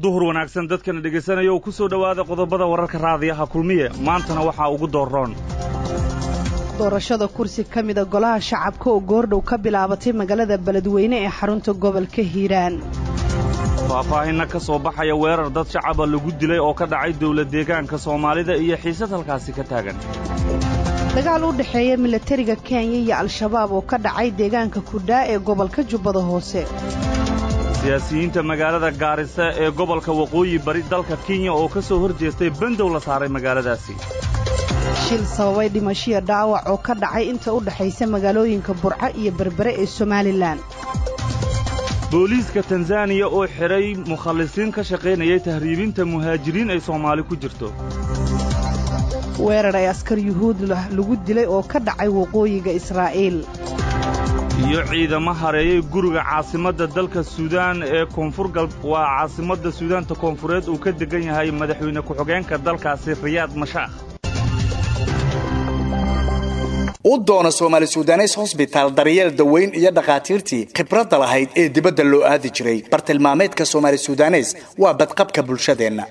duhur wanaagsan dadkana dhegaysanaya oo ku soo dhowaada qodobada wararka raadiyaha kulmiye maantana waxaa ugu doorroon doorashada kursi ka mida golaha shacabka oo goordhow ka bilaabatay magaalada beledweyne ee xarunta gobolka hiiraan faahfaahinna ka soo baxaya weerar dad shacaba lagu dilay oo ka dhacay dawlad deegaanka soomaalida iyo xiisad halkaasi ka taagan dagaal u dhexeeya milatariga kenya iyo al-shabaab oo ka dhacay deegaanka kudhaa ee gobolka jubbada hoose siyaasiyiinta magaalada gaarisa ee gobolka waqooyi bari dalka kenya oo ka soo hor jeestay bandow la saaray magaaladaasi shil sababay dhimashiya dhaawac oo ka dhacay inta u dhexaysa magaalooyinka burco iyo berbere ee somalilan booliiska tanzaniya oo xidhay mukhallisiin ka shaqaynayay tahriibinta muhaajiriin ay soomaali ku jirto weerar ay askar yuhuud lagu dilay oo ka dhacay waqooyiga israa'iil iyo ciidamo hareeyey guriga caasimadda dalka suudaan ee koonfur gal waa caasimadda suudaanta koonfureed uu ka degan yahay madaxweyne ku-xigeenka dalkaasi riyaad mashaakh u doono soomaali sudanes hosbitaal daryeel daweyn iyo dhakhaatiirtii khibradda lahayd ee dibadda loo aadi jiray bartilmaameedka soomaali sudanes waa badqabka bulshadeenna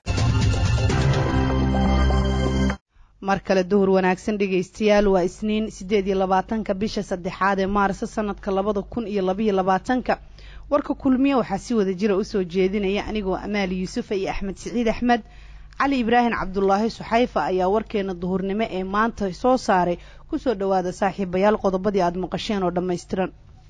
mar kale duhur wanaagsan dhegaystayaal waa isniin siddeed iyo labaatanka bisha saddexaad ee maarso sanadka labada kun iyo labaiyo labaatanka warka kulmiye waxaa si wada jira usoo jeedinaya anigoo amaali yuusufa iyo axmed siciid axmed cali ibraahim cabdulaahi suxayfa ayaa warkeena duhurnimo ee maanta soo saaray kusoo dhowaada saaxiibayaal qodobadii aada maqasheen oo dhammaystiran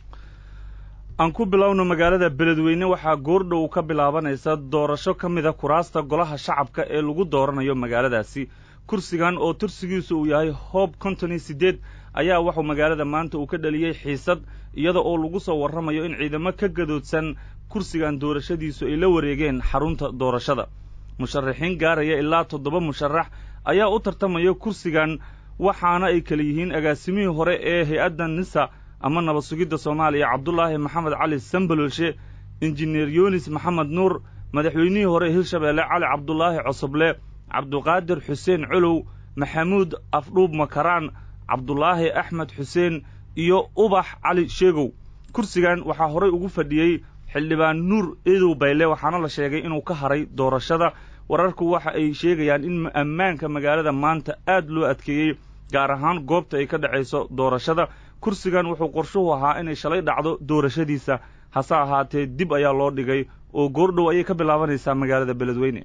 aan ku bilowno magaalada beledweyne waxaa goordhow ka bilaabanaysa doorasho ka mida kuraasta golaha shacabka ee lagu dooranayo magaaladaasi kursigan oo tursigiisu uu yahay hoob konton iyo siddeed ayaa waxuu magaalada maanta uu ka dhaliyey xiisad iyada oo lagu soo warramayo in ciidamo ka gadoodsan kursigan doorashadiisu ay la wareegeen xarunta doorashada musharaxiin gaaraya ilaa toddoba musharax ayaa u tartamaya kursigan waxaana ay kala yihiin agaasimihii hore ee hay-adda nisa ama nabad sugidda soomaaliya cabdulaahi maxamed cali sambalolshe injineer yunis maxamed nuur madaxweynihii hore hirshabeelle cali cabdulaahi cosoble cabduqaadir xuseen colow maxamuud afdhuub makaraan cabdulaahi axmed xuseen iyo ubax cali sheegow kursigan waxaa horay ugu fadhiyey xildhibaan nuur eedow bayle waxaana la sheegay inuu ka haray doorashada wararku waxa ay sheegayaan in ammaanka magaalada maanta aad loo adkeeyey gaar ahaan goobta ay ka dhacayso doorashada kursigan wuxuu qorshuhu ahaa inay shalay dhacdo doorashadiisa hase ahaatee dib ayaa loo dhigay oo goordhow ayay ka bilaabanaysaa magaalada beledweyne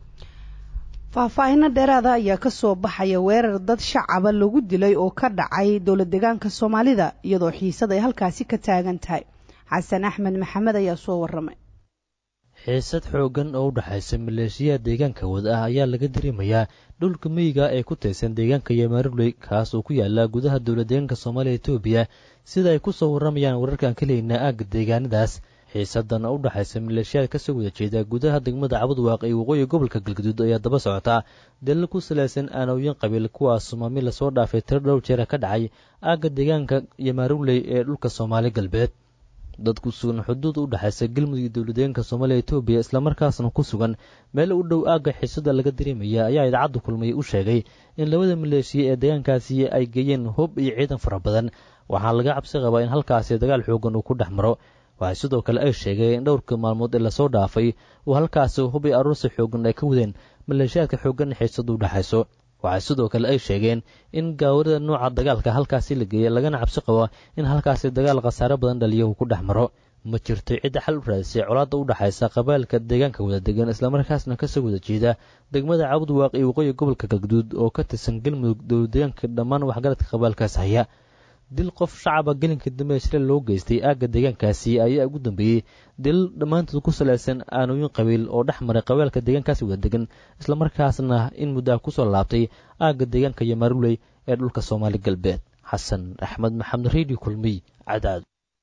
faahfaahinno dheeraada ayaa ka soo baxaya weerar dad shacaba lagu dilay oo ka dhacay dowlad deegaanka soomaalida iyadoo xiisad ay halkaasi ka taagan tahay xasan axmed maxamed ayaa soo warramay xiisad xooggan oo u dhexaysa maleeshiyaha deegaanka wada ah ayaa laga dareemayaa dhulka miyiga ee ku taysan deegaanka yomaruley kaas oo ku yaala gudaha dowlad deegaanka soomaaliya etoobiya sida ay ku soo warramayaan wararkaan ka leynaa aagga deegaanadaas xiisadan oo u dhexaysa maleeshiyaad kasoo wada jeeda gudaha degmada cabudwaaq ee waqooyi gobolka galgaduud ayaa daba socota dalil ku salaysan aanooyin qabiil kuwaas maami lasoo dhaafay tiro dhowr jeera ka dhacay aagga deegaanka yomaruley ee dhulka soomaali galbeed dad ku sugan xuduud u dhexaysa galmudug iyo dowladdeegaanka soomaaliya etoobiya islamarkaasna ku sugan meel u dhow aagga xiisada laga dareemaya ayaa idaacadda kulmay u sheegay in labada maleeshiya ee deegaankaasi ay geeyeen hub iyo ciidan fara badan waxaa laga cabsi qabaa in halkaasi dagaal xoogan uu ku dhex maro waxay sidoo kale ay sheegeen in dhowrka maalmood ee lasoo dhaafay uu halkaasi hub iyo aruursi xoogan ay ka wadeen maleeshiyaadka xooggan xiisadu u dhexayso waxay sidoo kale ay sheegeen in gaawarida nooca dagaalka halkaasi la geeyay lagana cabsi qabo in halkaasi dagaal khasaare badan dhaliya uu ku dhex maro ma jirto cidda xal u raadisay colaadda u dhexaysa qabailka deegaanka wada degan islamarkaasna kasoo wada jeeda degmada cabudwaaq iyo waqooyi gobolka galgaduud oo ka tirsan galmudug dowlad deegaanka dhammaan waxgaradka qabaalkaas haya dil qof shacaba gelinka dambe shile loo geystay aagga deegaankaasi ayaa ugu dambeeyey dil dhammaantood ku salaysan aanooyin qabiil oo dhex maray qabeelka deegaankaasi wada degan islamarkaasna in muddaha kusoo laabtay aagga deegaanka yomaruley ee dhulka soomaali galbeed xasan axmed maxamed redio kulmiy cadaad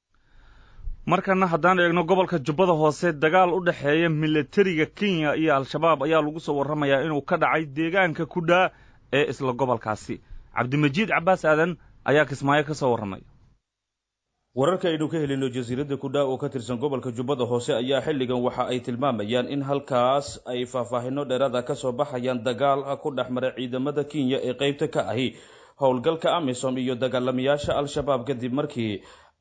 markana haddaan eegno gobolka jubbada hoose dagaal u dhexeeya milatariga kenya iyo al-shabaab ayaa lagu soo warramayaa inuu ka dhacay deegaanka kudhaa ee isla gobolkaasi cabdimajiid cabbaas aadan ayaa kismaayo ka soo warramay wararka aynu ka helino jasiiradda kudhaa oo ka tirsan gobolka jubbada hoose ayaa xilligan waxa ay tilmaamayaan in halkaas ay faahfaahinno dheeraada ka soo baxayaan dagaal ku dhex maray ciidamada kenya ee qaybta ka ahi howlgalka amisom iyo dagaalamayaasha al-shabaab kadib markii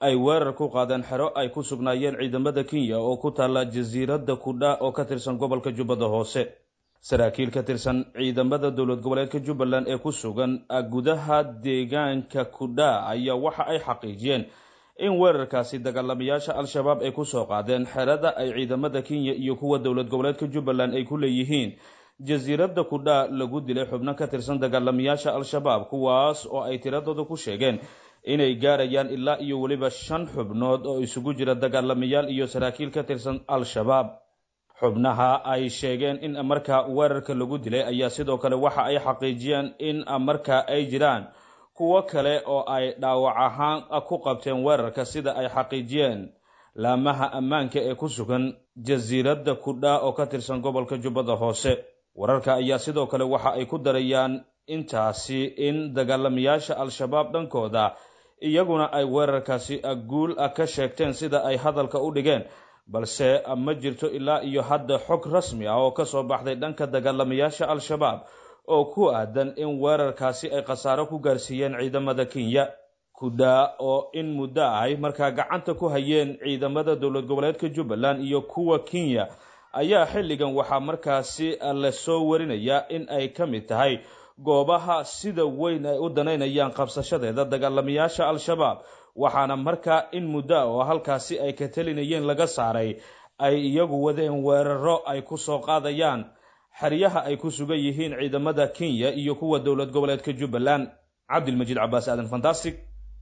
ay weerar ku qaadeen xero ay ku sugnaayeen ciidamada kenya oo ku taalla jasiiradda kudha oo ka tirsan gobolka jubbada hoose saraakiil ka tirsan ciidamada dowlad goboleedka jubbaland ee ku sugan gudaha deegaanka kudha ayaa waxa ay xaqiijiyeen in weerarkaasi dagaalamayaasha al-shabaab ay kusoo qaadeen xerada ay ciidamada kenya iyo kuwa dowlad goboleedka jubbaland ay ku leeyihiin jasiiradda kudha lagu dilay xubno ka tirsan dagaalamayaasha al-shabaab kuwaas oo ay tiradooda ku sheegeen inay gaarayaan ilaa iyo weliba shan xubnood oo isugu jira dagaalamayaal iyo saraakiil ka tirsan al-shabaab xubnaha ay sheegeen in markaa weerarka lagu dilay ayaa sidoo kale waxa ay xaqiijiyeen in markaa ay jiraan kuwo kale oo ay dhaawac ahaan ku qabteen weerarka sida ay xaqiijiyeen laamaha ammaanka ee ku sugan jasiiradda kudha oo ka tirsan gobolka jubbada hoose wararka ayaa sidoo kale waxa ay ku darayaan intaasi in dagaalamayaasha al-shabaab dhankooda iyaguna ay weerarkaasi guul ka sheegteen sida ay hadalka u dhigeen balse ma jirto ilaa iyo hadda xog rasmi ah oo kasoo baxday dhanka dagaalamayaasha al-shabaab oo ku aadan in weerarkaasi ay khasaaro ku gaarsiiyeen ciidamada kenya kudha oo in muddo ahay markaa gacanta ku hayeen ciidamada dowlad goboleedka jubbaland iyo kuwa kenya ayaa xilligan waxaa markaasi lasoo warinayaa in ay ka mid tahay goobaha sida weyn ay u danaynayaan qabsashadeeda dagaalamayaasha al-shabaab waxaana markaa in muddo ah oo halkaasi ay ka telinayeen laga saaray ay iyagu wadeen weeraro ay ku soo qaadayaan xeryaha ay ku sugan yihiin ciidamada kenya iyo kuwa dowlad goboleedka jubbaland cabdilmajiid cabaas aadan fantastic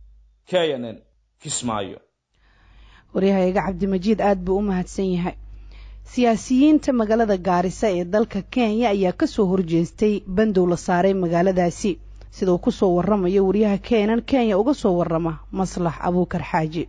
k n n kismaayo waryahayga cabdimajiid aada buu u mahadsan yahay siyaasiyiinta magaalada gaarisa ee dalka kenya ayaa kasoo horjeestay bandow la saaray magaaladaasi sida uu kusoo waramayo wariyaha keenan kenya uga soo warama maslax abuukar xaaji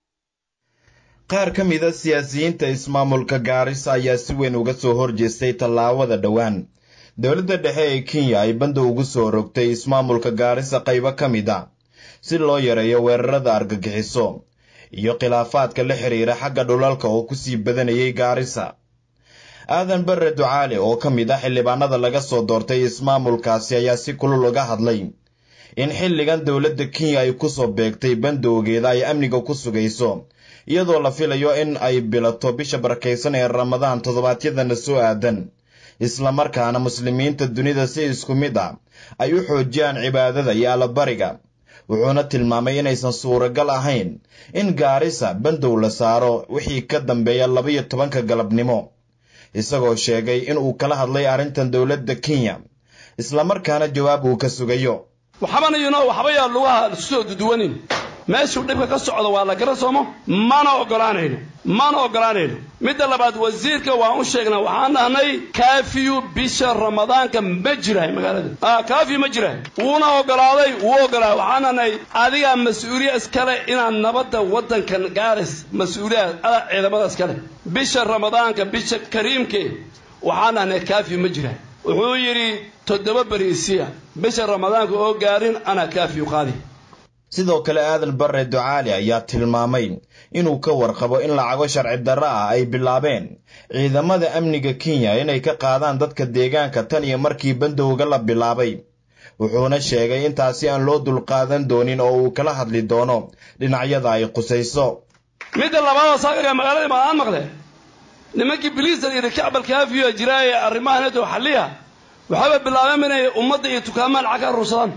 qaar ka mida siyaasiyiinta ismaamulka gaarisa ayaa si weyn uga soo horjeestay tallaabada dhowaan dowladda dhexe ee kenya ay bandow ugu soo rogtay ismaamulka gaarisa qaybo ka mid a si loo yareeyo weerarada argagixiso iyo khilaafaadka la xiriira xagga dhulalka oo kusii badanayay gaarisa aadan barre ducaale oo ka mid ah xildhibaanada laga soo doortay ismaamulkaasi ayaa si kulul uga hadlay in xilligan dowladda kenya ay kusoo beegtay bandowgeeda ay amniga ku sugayso iyadoo la filayo in ay bilato bisha barakaysan ee ramadaan toddobaadyadana soo aadan islamarkaana muslimiinta dunida si isku mid ah ay u xoojiyaan cibaadada iyo allabariga wuxuuna tilmaamay inaysan suuragal ahayn in gaarisa bandow la saaro wixii ka dambeeya labaiyo tobanka galabnimo isagoo sheegay inuu kala hadlay arrintan dowladda kenya islamarkaana jawaab uu ka sugayo waxbanayno waxba yaa lugaha soo duduwanin meeshuu dhibka ka socdo waa la gara soomo mana ogolaanayno mana ogolaanayno midda labaad wasiirka waan u sheegnaa waxaan dhahnay kaafiyu bisha ramadaanka ma jirahay magaalada kaafiyu ma jirahay wuuna ogolaaday wuu ogolaaday waxaan dhahnay adigaa mas-uuliya iskale inaad nabadda waddankan gaaris mas-uuliyaad ada ciidamada iskale bisha ramadaanka bisha kariimke waxaan dhahnay kaafiyu ma jirahay wuxuu yidhi toddoba beriisiya bisha ramadaanka oo gaarin anaa kaafiyu qaadi sidoo kale aadan barre ducaali ayaa tilmaamay inuu ka warqabo in lacago sharci darro ah ay bilaabeen ciidamada amniga kenya inay ka qaadaan dadka deegaanka tan iyo markii bandowga la bilaabay wuxuuna sheegay intaasi aan loo dulqaadan doonin oo uu kala hadli doono dhinacyada ay qusayso midda labaadoo saakaga magaaladii baan aan maqle nimankii biliisar iyo kacbal kaafiyo jiraaye arrimaha neto xalliya waxaaba bilaabeen inay ummadda iyo tukaamaan lacag ka aruursadaan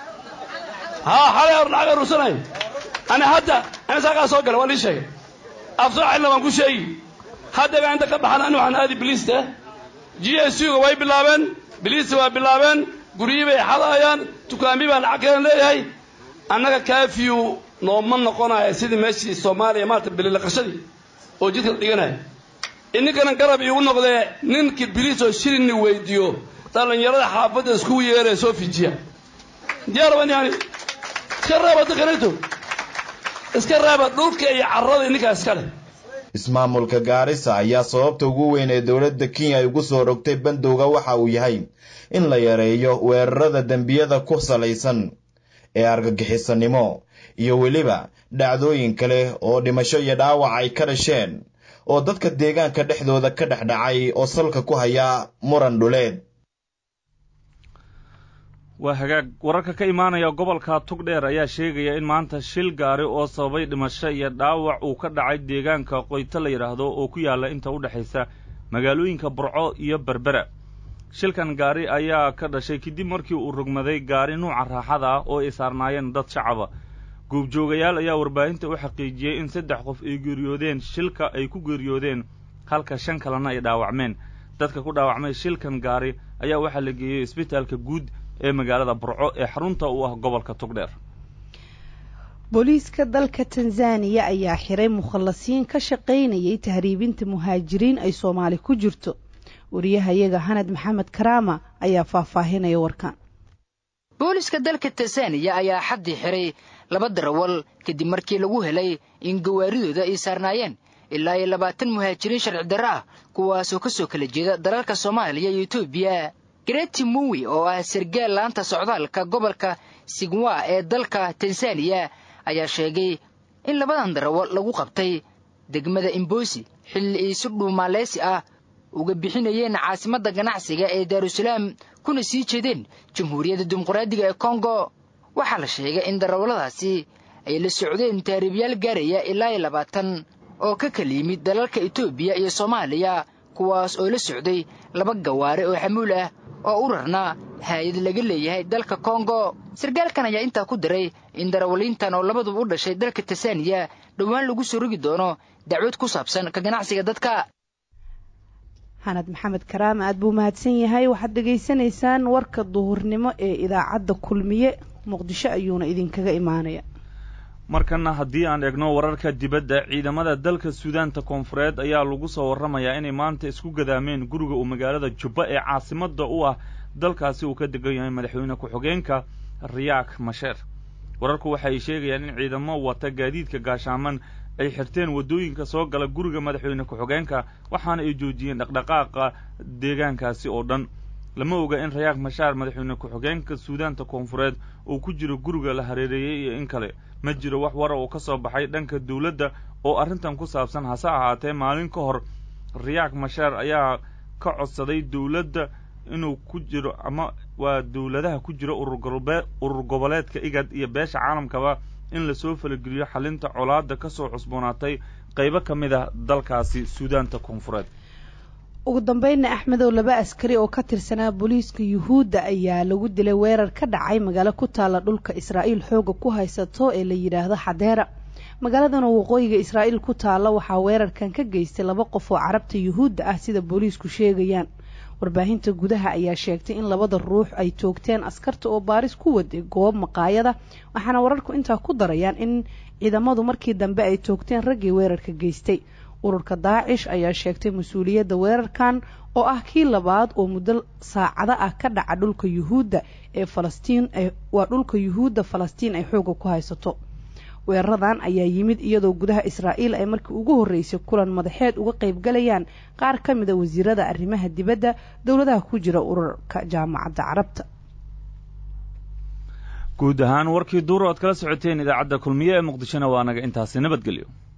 haa xalay or lacag aruursanayo ani hadda ani saakaa soo gala waa lii sheegay afsoo xilna waan ku sheegi haddaga inta ka baxan ani waxaan aadi biliista g s u ga way bilaabeen biliista waa bilaabeen guryihii bay xadaayaan tukaamii baa lacag kalen leeyahay annaga kaafiyu nooma noqonaya sidii meeshii soomaaliya maarata bililaqashadii oo jidka la dhiganaya ininkanan garab iigu noqdee ninkii biliis oo shilinni weydiiyo dhallinyarada xaafadda iskugu yeeree soo fijiya diyaarban yani iska reeba dadkanayto iska reeba dhulka iyo carrada ninkaa iska leh ismaamulka gaarisa ayaa sababta ugu weyn ee dowladda kenya ay ugu soo rogtay bandowga waxa uu yahay in la yareeyo weerarada dembiyada ku salaysan ee argagixisanimo iyo weliba dhacdooyin kale oo dhimasho iyo dhaawac ay ka dhasheen oo dadka deegaanka dhexdooda ka dhex dhacay oo salka ku haya muran dhuleed waa hagaag wararka ka imaanaya gobolka tugdheer ayaa sheegaya in maanta shil gaari oo sababay dhimasho iyo dhaawac uu ka dhacay deegaanka qoyto la yidhaahdo oo ku yaalla inta u dhexaysa magaalooyinka burco iyo berbera shilkan gaari ayaa ka dhashay kadib markii uu rogmaday gaari nuuca raaxada ah oo ay saarnaayeen dad shacaba goobjoogayaal ayaa warbaahinta u xaqiijiyey in saddex qof ay geeriyoodeen shilka ay ku geeriyoodeen halka shan kalena ay dhaawacmeen dadka ku dhaawacmay shilkan gaari ayaa waxaa la geeyey isbitaalka guud ee magaalada burco ee xarunta u ah gobolka tugdheer booliiska dalka tanzaniya ayaa xiray mukhallasiin ka shaqaynayay tahriibinta muhaajiriin ay soomaali ku jirto wariyahayaga hanad maxamed karaama ayaa faahfaahinaya warkan booliska dalka tanzaniya ayaa xaddii xiray laba darawal kadib markii lagu helay in gawaaridooda ay saarnaayeen ilaa iyo labaatan muhaajiriin sharci darro ah kuwaasoo ka soo kala jeeda dalalka soomaaliya iyo etoobiya greti muwi oo ah sargaal laanta socdaalka gobolka sigwa ee dalka tanzaniya ayaa sheegay in labadan darawal lagu qabtay degmada imbosi xilli ay si dhuumaaleysi ah uga bixinayeen caasimadda ganacsiga ee daarusalaam kuna sii jeedeen jamhuuriyadda dimuqraadiga ee kongo waxaa la sheegay in darawalladaasi ay la socdeen taariibyaal gaaraya ilaa iyo labaatan oo ka kala yimid dalalka etoobiya iyo soomaaliya kuwaas oo la socday laba gawaare oo xamuul ah oo u rarnaa haayad laga leeyahay dalka kongo sarkaalkan ayaa intaa ku daray in darawaliintan oo labaduba u dhashay dalka tanzaniya dhowaan lagu soo rogi doono dacwad ku saabsan ka ganacsiga dadka xanad maxamed karaama aad buu mahadsan yahay waxaad dhegaysanaysaan warka duhurnimo ee idaacadda kulmiye muqdisho ayuuna idinkaga imaanaya markana haddii aan eegno wararka dibadda ciidamada dalka suudaanta koonfureed ayaa lagu soo warramayaa inay maanta isku gadaameen guriga uu magaalada jubba ee caasimadda u ah dalkaasi uu ka degan yahay madaxweyne ku-xigeenka riyaak masheer wararku waxay sheegayaan in ciidamo wata gaadiidka gaashaaman ay xirteen waddooyinka soo gala guriga madaxweyne ku-xigeenka waxaana ay joojiyeen dhaqdhaqaaqa deegaankaasi oo dhan lama oga in rayaak mashaar madaxweyne ku-xigeenka suudaanta koonfureed uu ku jiro guriga la hareereeyey iyo in kale ma jiro wax wara oo ka soo baxay dhanka dawladda oo arrintan ku saabsan hase ahaatee maalin ka hor riyaak mashaar ayaa ka codsaday dawladda inuu ku jiro ama waa dawladaha ku jira ururgobe urur goboleedka igad iyo beesha caalamkaba in lasoo falageliyo xalinta colaadda ka soo cusboonaatay qaybo ka mid ah dalkaasi suudaanta koonfureed ugu dambeynna axmedow laba askari oo ka tirsanaa booliiska yuhuudda ayaa lagu dilay weerar ka dhacay magaalo ku taalla dhulka israa'iil xooga ku haysato ee la yidhaahdo xadeera magaaladan oo waqooyiga israa'iil ku taalla waxaa weerarkan ka geystay laba qof oo carabta yuhuudda ah sida booliisku sheegayaan warbaahinta gudaha ayaa sheegtay in labada ruux ay toogteen askarta oo baaris ku waday goob maqaayada waxaana wararku intaa ku darayaan in ciidamadu markii dambe ay toogteen raggii weerarka geystay ururka daacish ayaa sheegtay mas-uuliyadda weerarkan oo ah kii labaad oo muddo saacado ah ka dhaca dhulka yuhuudda ee falastiin waa dhulka yuhuudda falastiin ay xooga ku haysato weeraradan ayaa yimid iyadoo gudaha israa'iil ay markii ugu horreysay kulan madaxeed uga qaybgalayaan qaar ka mida wasiirada arrimaha dibadda dowladaha ku jira ururka jaamacadda carabta guud ahaan warkii duur oad kala socoteen idaacadda kulmiye ee muqdishona waa naga intaasi nabadgelyo